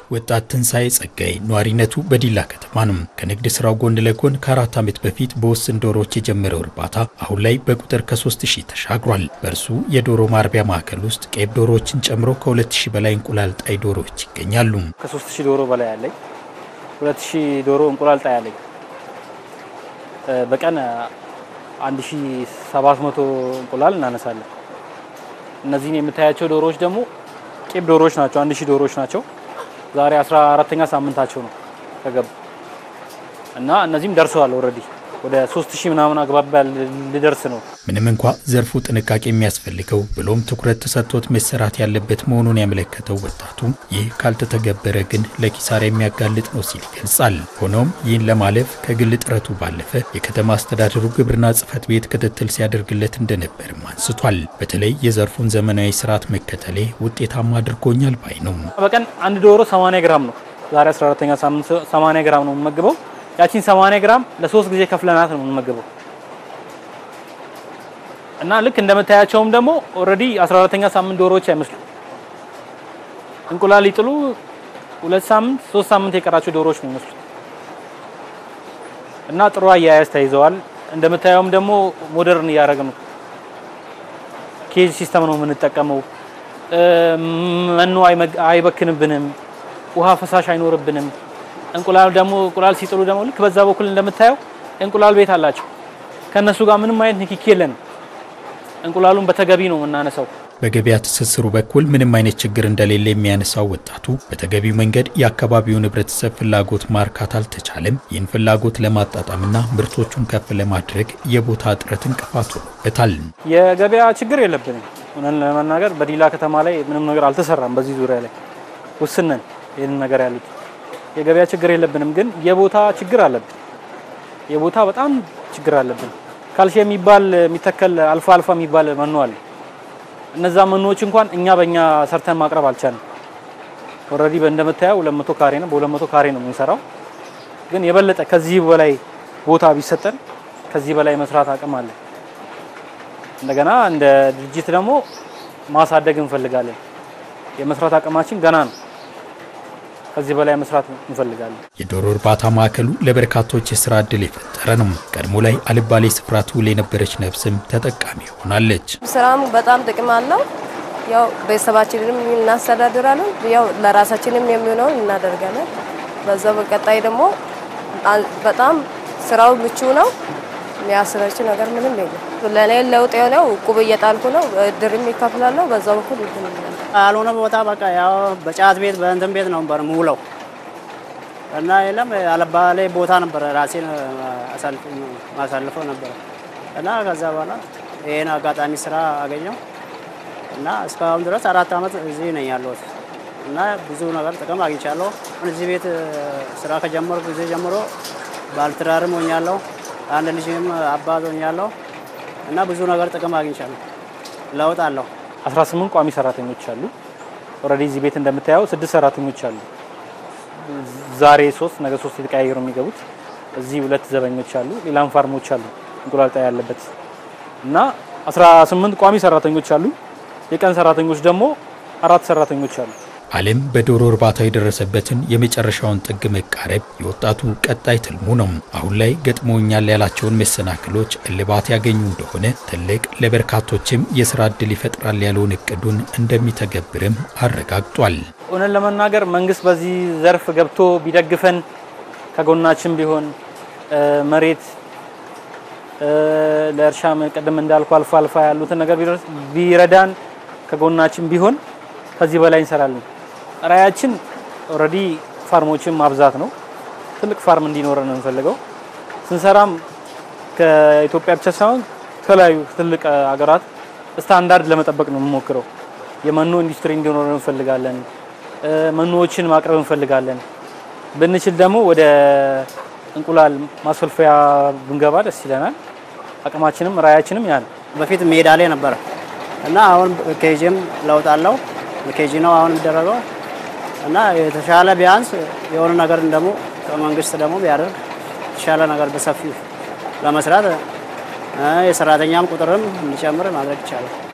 ወጣት ትንሣኤ ጸጋይ ነዋሪነቱ በዲላ ከተማ ነው። ከንግድ ስራው ጎን ለጎን ከአራት ዓመት በፊት በውስን ዶሮዎች የጀመረው እርባታ አሁን ላይ በቁጥር ከ3 ሺህ ተሻግሯል። በእርሱ የዶሮ ማርቢያ ማዕከል ውስጥ ቄብ ዶሮዎችን ጨምሮ ከ2 ሺህ በላይ እንቁላል ጣይ ዶሮዎች ይገኛሉ። ከ3 ሺህ ዶሮ በላይ አለኝ። 2 ሺህ ዶሮ እንቁላል ጣይ አለኝ። በቀን 1700 እንቁላል እናነሳለን። እነዚህን የምታያቸው ዶሮዎች ደግሞ ቄብ ዶሮዎች ናቸው። 1000 ዶሮዎች ናቸው። ዛሬ 14ተኛ ሳምንታቸው ነው ከገቡ እና እነዚህም ደርሰዋል። ኦልሬዲ ወደ 3000 ምናምን አግባብ ሊደርስ ነው። ምንም እንኳ ዘርፉ ጥንቃቄ የሚያስፈልገው ብሎም ትኩረት ተሰጥቶት መሰራት ያለበት መሆኑን ያመለከተው ወጣቱ ይህ ካልተተገበረ ግን ለኪሳራ የሚያጋልጥ ነው ሲል ይገልጻል። ሆኖም ይህን ለማለፍ ከግል ጥረቱ ባለፈ የከተማ አስተዳደሩ ግብርና ጽሕፈት ቤት ክትትል ሲያደርግለት እንደነበርም አንስቷል። በተለይ የዘርፉን ዘመናዊ ስርዓት መከተሌ ውጤታማ አድርጎኛል ባይ ነው። በቀን አንድ ዶሮ 80 ግራም ነው። ዛሬ 14ተኛ ሳምንት 80 ግራም ነው የምመግበው። ያቺን 80 ግራም ለሶስት ጊዜ ከፍለናት ነው የምንመገበው እና ልክ እንደምታያቸውም ደግሞ ኦልሬዲ 14ተኛ ሳምንት ዶሮዎች አይመስሉ እንቁላል ይጥሉ ሁለት ሳምንት ሶስት ሳምንት የቀራቸው ዶሮዎች ነው የሚመስሉት እና ጥሩ አያያዝ ተይዘዋል። እንደምታየውም ደግሞ ሞደርን እያደረግን ነው። ኬጅ ሲስተም ነው የምንጠቀመው። መኖ አይበክንብንም፣ ውሃ ፈሳሽ አይኖርብንም። እንቁላል ደግሞ እንቁላል ሲጥሉ ደግሞ ልክ በዛ በኩል እንደምታየው እንቁላል ቤት አላቸው። ከነሱ ጋር ምንም አይነት ንክኪ የለንም። እንቁላሉን በተገቢ ነው የምናነሳው። በገበያ ትስስሩ በኩል ምንም አይነት ችግር እንደሌለ የሚያነሳው ወጣቱ በተገቢው መንገድ የአካባቢውን ሕብረተሰብ ፍላጎት ማርካት አልተቻለም። ይህን ፍላጎት ለማጣጣምና ምርቶቹን ከፍ ለማድረግ የቦታ እጥረት እንቅፋት ሆኖበታል። የገበያ ችግር የለብንም። እውነት ለመናገር በዲላ ከተማ ላይ ምንም ነገር አልተሰራም። በዚህ ዙሪያ ላይ ውስነን ይህን ነገር ያሉት የገበያ ችግር የለብንም፣ ግን የቦታ ችግር አለብን። የቦታ በጣም ችግር አለብን። ካልሲየም የሚባል የሚተከል አልፋ አልፋ የሚባል መኖ አለ። እነዛ መኖዎች እንኳን እኛ በእኛ ሰርተን ማቅረብ አልቻልንም። ኦልሬዲ እንደምታየው 200 ካሬ ነው፣ በ200 ካሬ ነው የምንሰራው። ግን የበለጠ ከዚህ በላይ ቦታ ቢሰጠን ከዚህ በላይ መስራት አቅም አለ። እንደገና እንደ ድርጅት ደግሞ ማሳደግ እንፈልጋለን። የመስራት አቅማችን ገና ነው። ከዚህ በላይ መስራት እንፈልጋለን። የዶሮ እርባታ ማዕከሉ ለበርካቶች የስራ ዕድል የፈጠረ ነው። ቀድሞ ላይ አልባሌ ስፍራ ትውል የነበረች ነፍስም ተጠቃሚ ሆናለች። ስራም በጣም ጥቅም አለው። ያው ቤተሰባችንንም እናስተዳድራለን። ያው ለራሳችንም የሚሆነውን እናደርጋለን። በዛው በቀጣይ ደግሞ በጣም ስራው ምቹ ነው። የሚያስረች ነገር ምንም የለም። ለእኔ ለውጥ የሆነው እቁብ እየጣልኩ ነው። እድርም ይከፍላለሁ። በዛ በኩል ያልሆነ ቦታ በቃ ያው በጫት ቤት በእንትን ቤት ነው ነበር ሙለው እና የለም አለባሌ ቦታ ነበረ ራሴን ማሳልፈው ነበረ እና ከዛ በኋላ ይህን አጋጣሚ ስራ አገኘው እና እስካሁን ድረስ አራት ዓመት እዚህ ነኝ ያለሁት እና ብዙ ነገር ጥቅም አግኝቻለሁ። እዚህ ቤት ስራ ከጀመርኩ ጊዜ ጀምሮ ባለትዳርም ሆኛለሁ። አንድ ልጅም አባት ሆኛለሁ እና ብዙ ነገር ጥቅም አግኝቻለሁ። ለውጥ አለው። 18 ቋሚ ሰራተኞች አሉ። ኦልሬዲ እዚህ ቤት እንደምታየው ስድስት ሰራተኞች አሉ። ዛሬ ሶስት ነገ ሶስት የተቀያየሩ የሚገቡት እዚህ ሁለት ዘበኞች አሉ። ሌላም ፋርሞች አሉ እንቁላል ጣይ ያለበት እና 18 ቋሚ ሰራተኞች አሉ። የቀን ሰራተኞች ደግሞ አራት ሰራተኞች አሉ። ዓለም በዶሮ እርባታ የደረሰበትን የመጨረሻውን ጥግ መቃረብ የወጣቱ ቀጣይ ትልሙ ነው። አሁን ላይ ገጥሞኛል ያላቸውን መሰናክሎች እልባት ያገኙ እንደሆነ ትልቅ ለበርካቶችም የስራ ዕድል ይፈጥራል ያለውን እቅዱን እንደሚተገብርም አረጋግጧል። እውነት ለመናገር መንግስት በዚህ ዘርፍ ገብቶ ቢደግፈን ከጎናችን ቢሆን መሬት ለእርሻ ቅድም እንዳልኩ አልፋ አልፋ ያሉትን ነገር ቢረዳን ከጎናችን ቢሆን ከዚህ በላይ እንሰራለን። ራያችን ኦልሬዲ ፋርሞችን ማብዛት ነው። ትልቅ ፋርም እንዲኖረን ነው የምንፈልገው። ስንሰራም ከኢትዮጵያ ብቻ ሳይሆን ከተለያዩ ትልቅ ሀገራት ስታንዳርድ ለመጠበቅ ነው የምንሞክረው። የመኖ ኢንዱስትሪ እንዲኖረን እንፈልጋለን። መኖዎችን ማቅረብ እንፈልጋለን። ብንችል ደግሞ ወደ እንቁላል ማስፈልፈያ ብንገባ ደስ ይለናል። አቅማችንም ራያችንም ያ ነው። በፊት ሜዳ ላይ ነበረ እና አሁን ኬጂም ለውጥ አለው። ኬጂ ነው አሁን የሚደረገው እና የተሻለ ቢያንስ የሆነ ነገር ደግሞ ከመንግስት ደግሞ ቢያደርግ የተሻለ ነገር በሰፊው ለመስራት የሰራተኛም ቁጥርም እንዲጨምር ማድረግ ይቻላል።